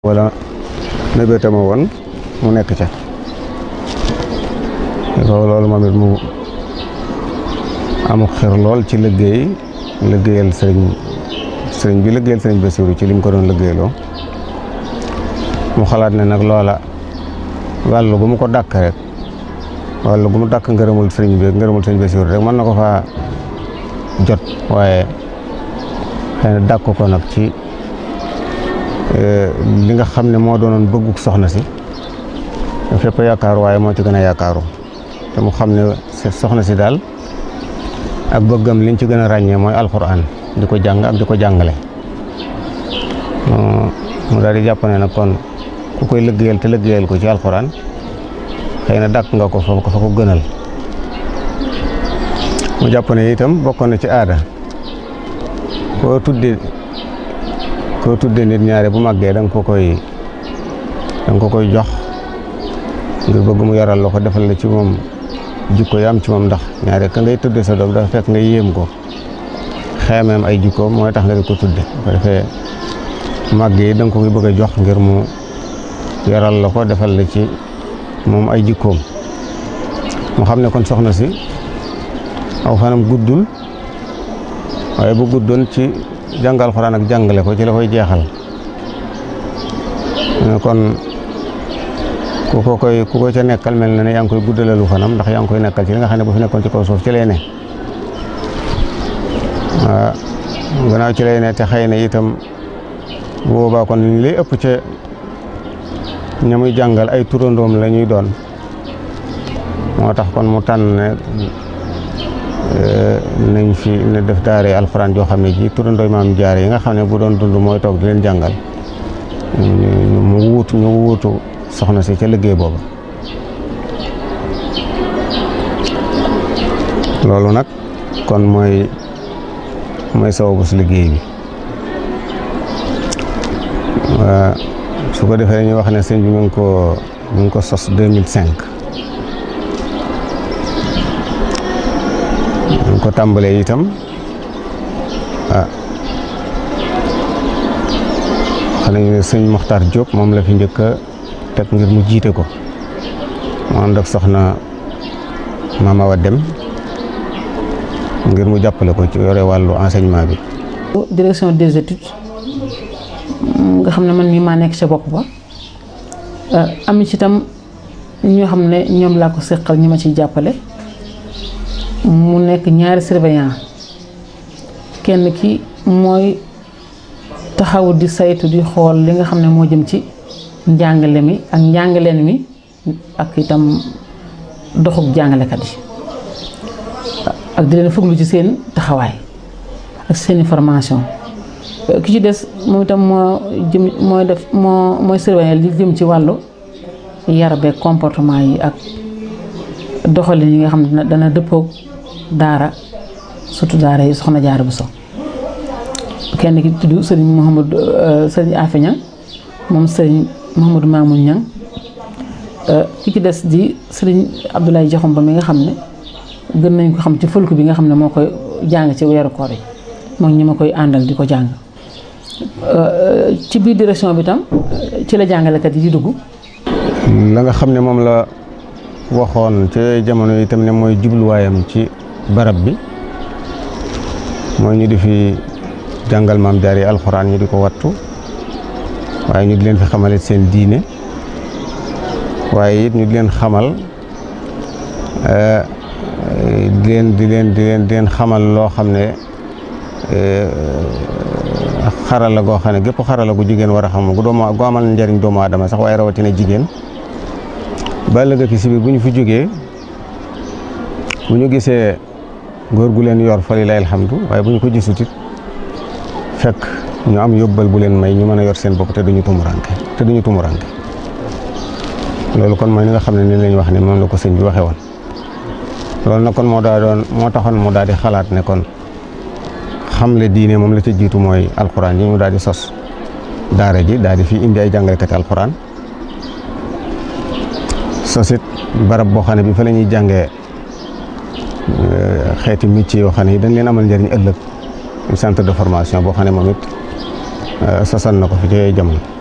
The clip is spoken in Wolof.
wala mébétama woon mu nekk ca loolu moom it mu amu xir lool ci liggéey liggéeyal sëriñ sëriñ bi liggéeyal sëriñ Basiru ci li mu ko doon liggéeyloo mu xalaat ne nag loola wàllu gu mu ko dàkk rek wàllu gu mu dàkk ngërëmul sëriñ bi ngërëmul sëriñ Basiru rek mën na ko faa jot waaye xëy na dàkk ko nag ci li nga xam ne moo doonoon bëgguk soxna si fépp yaakaaru waaye moo ci gën a yaakaaru te mu xam ne soxna si daal ak bëggam liñ ci gën a ràññee mooy alxuraan di ko jàng ak di ko jàngale mu daal di jàpp ne nag kon ku koy liggéeyal te liggéeyal ko ci alxuraan xëy na dàkk nga ko fa ko fa ko gënal mu jàpp ne itam bokkoon na ci aada koo tudde koo tudde nit ñaare bu màggee da nga ko koy da nga ko koy jox ngir bëgg mu yaral la ko defal la ci moom jikko yi am ci moom ndax ñaare ka ngay tudde sa doom dafa fekk nga yéem ko xeemeem ay jikkoom mooy tax nga di ko tudde bu ko defee màgg yi da nga ko koy bëgg a jox ngir mu yaral la ko defal la ci moom ay jikkoom mu xam ne kon soxna si aw fanam guddul waaye bu guddoon ci jàngal alxuraan ak jàngale ko ci la koy jeexal kon ku ko koy ku ko ca nekkal mel na ne yaa ngi koy guddalalu fanam ndax yaa ngi koy nekkal ci li nga xam ne bu fi nekkoon ci kaw suuf ci lay ne waaw gannaaw ci lay ne te xëy na itam bu boobaa kon li ëpp ca ña muy jàngal ay turandoom la ñuy doon moo tax kon mu tànn ne nañ fi ne def daare alxuraan joo xam ne ji turandooy maam jaar yi nga xam ne bu doon dund mooy toog di leen jàngal mu wuutu ñu wuutu soxna si ca liggéey boobu loolu nag kon mooy mooy sababu si liggéey bi su ko defee ñu wax ne sëñ bi mu ngi ko mu ngi ko sos 2005 ñu ko tàmbalee itam ah xam nañu ne sëñ Moxtaar Diop moom la fi njëkk a teg ngir mu jiite ko mu ànd ak soxna Mama Awa Dem ngir mu jàppale ko ci yore wàllu enseignement bi. direction des études nga xam ne man mii maa nekk ca bopp ba am ci itam ñoo xam ne ñoom laa ko seqal ñi ma ciy jàppale. mu nekk ñaari surveillant kenn ki mooy taxaw di saytu di xool li nga xam ne moo jëm ci njàngale mi ak njàngaleen mi ak itam doxuk jàngalekat yi ak di leen fuglu ci seen taxawaay ak seeni formation ki ci des moom itam moo jëm mooy def moo mooy surveillant li jëm ci wàllu yar beeg comportement yi ak doxalin yi nga xam ne dana dëppoog daara surtout daara yi soxna jaara bu so kenn ki tudd sëriñ Mouhamadou sëriñ Afe Ñang moom sëriñ Mouhamadou Mamoun Ñang ki ci des di sëriñ Abdoulaye Jaxum ba mi nga xam ne gën nañ ko xam ci fëlku bi nga xam ne moo koy jàng ci weeru koor yi moom ñi ma koy àndal di ko jàng ci biir direction bi tam ci la jàngalekat yi di dugg la nga xam ne moom la waxoon ci jamono yi itam ne mooy jubluwaayam ci barab bi mooy ñu di fi jàngal maam jaar yi alxuraan ñu di ko wattu waaye ñu di leen fi xamale seen diine waaye it ñu di leen xamal di leen di leen di leen di leen xamal loo xam ne xarala goo xam ne gépp xarala gu jigéen war a xam gu doomu gu amal njariñ doomu aadama sax waaye rawatina jigéen ba ëllëg ki si biir bu ñu fi jógee bu ñu gisee góor gu leen yor fa lilaay alhamdu waaye bu ñu ko gisut it fekk ñu am yóbbal bu leen may ñu mën a yor seen bopp te duñu tumuranke te duñu tumuranke loolu kon mooy li nga xam ne ni lañ wax ne moom la ko sëñ bi waxee woon loolu nag kon moo daa doon moo taxoon mu daal di xalaat ne kon xamle diine moom la ca jiitu mooy alxuraan yi mu daal di sos daara ji daal di fi indi ay jàngalekati alxuraan sosit barab boo xam ne bi fa la ñuy jàngee xeeti métier yoo xam ne yi dañ leen amal njëriñ ëllëg centre de formation boo xam ne moom it sosan na ko fi ci jamono